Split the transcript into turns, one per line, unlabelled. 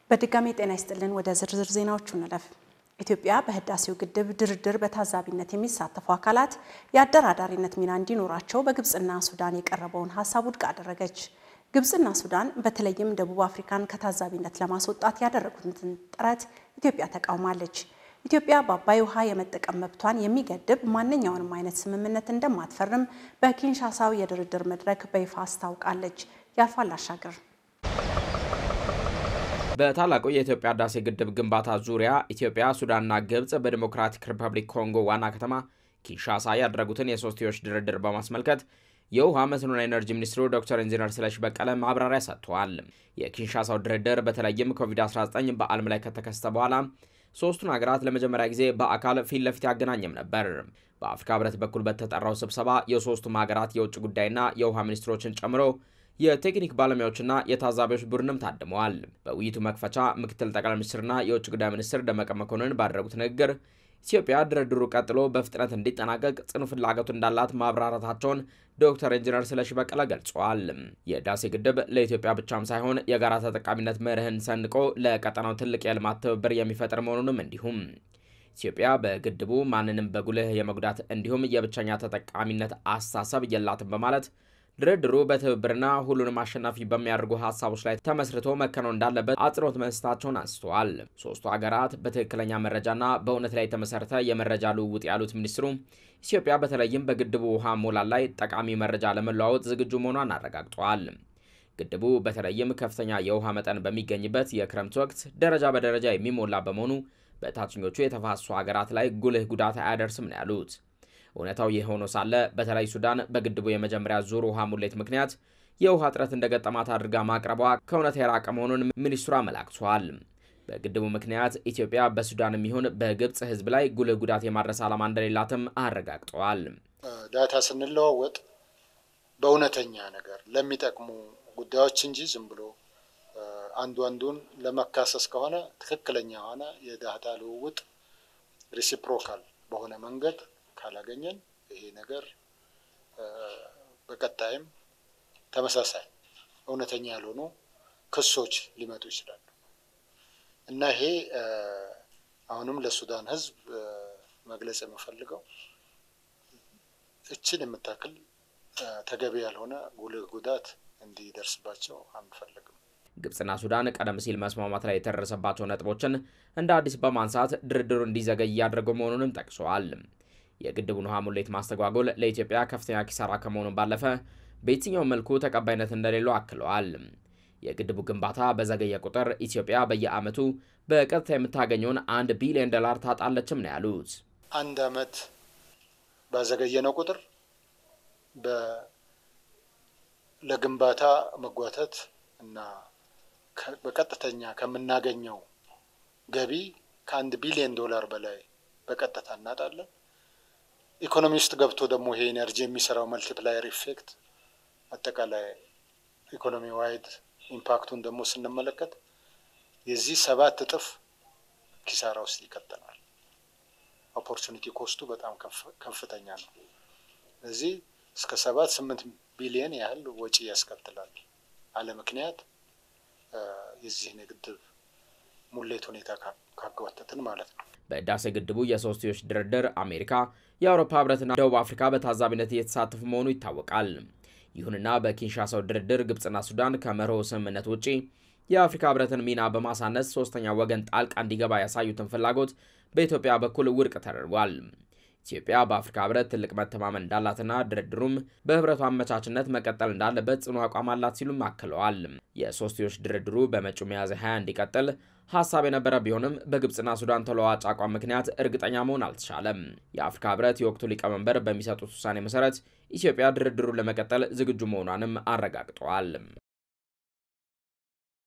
በድጋሚ ጤና ይስጥልን። ወደ ዝርዝር ዜናዎቹ እንለፍ። ኢትዮጵያ በህዳሴው ግድብ ድርድር በታዛቢነት የሚሳተፉ አካላት የአደራዳሪነት ሚና እንዲኖራቸው በግብፅና ሱዳን የቀረበውን ሀሳብ ውድቅ አደረገች። ግብፅና ሱዳን በተለይም ደቡብ አፍሪካን ከታዛቢነት ለማስወጣት ያደረጉትን ጥረት ኢትዮጵያ ተቃውማለች። ኢትዮጵያ በአባይ ውሃ የመጠቀም መብቷን የሚገድብ ማንኛውንም አይነት ስምምነት እንደማትፈርም በኪንሻሳው የድርድር መድረክ በይፋ አስታውቃለች። ያልፋል አሻገር
በታላቁ የኢትዮጵያ ህዳሴ ግድብ ግንባታ ዙሪያ ኢትዮጵያ፣ ሱዳንና ግብፅ በዲሞክራቲክ ሪፐብሊክ ኮንጎ ዋና ከተማ ኪንሻሳ ያደረጉትን የሶስትዮሽ ድርድር በማስመልከት የውሃ መስኖና ኤነርጂ ሚኒስትሩ ዶክተር ኢንጂነር ስለሺ በቀለ ማብራሪያ ሰጥተዋል። የኪንሻሳው ድርድር በተለይም ኮቪድ-19 በዓለም ላይ ከተከሰተ በኋላ ሶስቱን ሀገራት ለመጀመሪያ ጊዜ በአካል ፊት ለፊት ያገናኘም ነበር። በአፍሪካ ህብረት በኩል በተጠራው ስብሰባ የሶስቱም ሀገራት የውጭ ጉዳይና የውሃ ሚኒስትሮችን ጨምሮ የቴክኒክ ባለሙያዎችና የታዛቢዎች ቡድንም ታድመዋል። በውይይቱ መክፈቻ ምክትል ጠቅላይ ሚኒስትርና የውጭ ጉዳይ ሚኒስትር ደመቀ መኮንን ባደረጉት ንግግር ኢትዮጵያ ድርድሩ ቀጥሎ በፍጥነት እንዲጠናቀቅ ጽኑ ፍላጎት እንዳላት ማብራራታቸውን ዶክተር ኢንጂነር ስለሺ በቀለ ገልጸዋል። የህዳሴ ግድብ ለኢትዮጵያ ብቻም ሳይሆን የጋራ ተጠቃሚነት መርህን ሰንቆ ለቀጠናው ትልቅ የልማት ትብብር የሚፈጥር መሆኑንም እንዲሁም ኢትዮጵያ በግድቡ ማንንም በጉልህ የመጉዳት እንዲሁም የብቸኛ ተጠቃሚነት አስተሳሰብ የላትም በማለት ድርድሩ በትብብርና ሁሉንም አሸናፊ በሚያደርጉ ሀሳቦች ላይ ተመስርቶ መከናወን እንዳለበት አጽንኦት መስጠታቸውን አንስተዋል። ሶስቱ ሀገራት በትክክለኛ መረጃና በእውነት ላይ የተመሰረተ የመረጃ ልውውጥ ያሉት ሚኒስትሩ ኢትዮጵያ በተለይም በግድቡ ውሃ ሞላል ላይ ጠቃሚ መረጃ ለመለዋወጥ ዝግጁ መሆኗን አረጋግጠዋል። ግድቡ በተለይም ከፍተኛ የውሃ መጠን በሚገኝበት የክረምት ወቅት ደረጃ በደረጃ የሚሞላ በመሆኑ በታችኞቹ የተፋሰሱ ሀገራት ላይ ጉልህ ጉዳት አያደርስም ነው ያሉት። እውነታው ይህ ሆኖ ሳለ በተለይ ሱዳን በግድቡ የመጀመሪያ ዙር ውሃ ሙሌት ምክንያት የውሃ እጥረት እንደገጠማት አድርጋ ማቅረቧ ከእውነት የራቀ መሆኑን ሚኒስትሩ አመላክተዋል። በግድቡ ምክንያት ኢትዮጵያ በሱዳንም ይሁን በግብፅ ሕዝብ ላይ ጉልህ ጉዳት የማድረስ ዓላማ እንደሌላትም አረጋግጠዋል።
ዳታ ስንለዋወጥ በእውነተኛ ነገር ለሚጠቅሙ ጉዳዮች እንጂ ዝም ብሎ አንዱ አንዱን ለመካሰስ ከሆነ ትክክለኛ የሆነ የዳታ ልውውጥ ሪሲፕሮካል በሆነ መንገድ ካላገኘን ይሄ ነገር በቀጣይም ተመሳሳይ እውነተኛ ያልሆኑ ክሶች ሊመጡ ይችላሉ እና ይሄ አሁንም ለሱዳን ህዝብ መግለጽ የምፈልገው እችን የምታክል ተገቢ ያልሆነ ጉልህ ጉዳት እንዲደርስባቸው አንፈልግም።
ግብፅና ሱዳን ቀደም ሲል መስማማት ላይ የተደረሰባቸው ነጥቦችን እንደ አዲስ በማንሳት ድርድሩ እንዲዘገይ እያደረገው መሆኑንም ጠቅሰዋል። የግድቡን ውሃ ሙሌት ማስተጓጎል ለኢትዮጵያ ከፍተኛ ኪሳራ ከመሆኑ ባለፈ በየትኛው መልኩ ተቀባይነት እንደሌለው አክለዋል። የግድቡ ግንባታ በዘገየ ቁጥር ኢትዮጵያ በየዓመቱ በቀጥታ የምታገኘውን አንድ ቢሊዮን ዶላር ታጣለችም ነው ያሉት።
አንድ ዓመት ባዘገየነው ቁጥር ለግንባታ መጓተት እና በቀጥተኛ ከምናገኘው ገቢ ከአንድ ቢሊዮን ዶላር በላይ በቀጥታ እናጣለን። ኢኮኖሚ ውስጥ ገብቶ ደግሞ ይሄ ኤነርጂ የሚሰራው መልቲፕላየር ኢፌክት አጠቃላይ ኢኮኖሚ ዋይድ ኢምፓክቱን ደግሞ ስንመለከት የዚህ ሰባት እጥፍ ኪሳራ ውስጥ ይከተናል። ኦፖርቹኒቲ ኮስቱ በጣም ከፍተኛ ነው። ስለዚህ እስከ ሰባት ስምንት ቢሊየን ያህል ወጪ ያስከትላል። አለ ምክንያት የዚህን የግድብ ሙሌት ሁኔታ ካጓተትን ማለት ነው።
በህዳሴ ግድቡ የሶስትዮሽ ድርድር አሜሪካ፣ የአውሮፓ ህብረትና ደቡብ አፍሪካ በታዛቢነት እየተሳተፉ መሆኑ ይታወቃል። ይሁንና በኪንሻሳው ድርድር ግብፅና ሱዳን ከመርሆ ስምምነት ውጪ የአፍሪካ ህብረትን ሚና በማሳነስ ሶስተኛ ወገን ጣልቃ እንዲገባ ያሳዩትን ፍላጎት በኢትዮጵያ በኩል ውድቅ ተደርጓል። ኢትዮጵያ በአፍሪካ ህብረት ትልቅ መተማመን እንዳላትና ድርድሩም በህብረቱ አመቻችነት መቀጠል እንዳለበት ጽኑ አቋም አላት ሲሉም አክለዋል። የሶስትዮሽ ድርድሩ በመጪው ሚያዝያ 20 እንዲቀጥል ሀሳብ የነበረ ቢሆንም በግብፅና ሱዳን ተለዋጭ አቋም ምክንያት እርግጠኛ መሆን አልተቻለም። የአፍሪካ ህብረት የወቅቱ ሊቀመንበር በሚሰጡት ውሳኔ መሰረት ኢትዮጵያ ድርድሩን ለመቀጠል ዝግጁ መሆኗንም አረጋግጠዋል።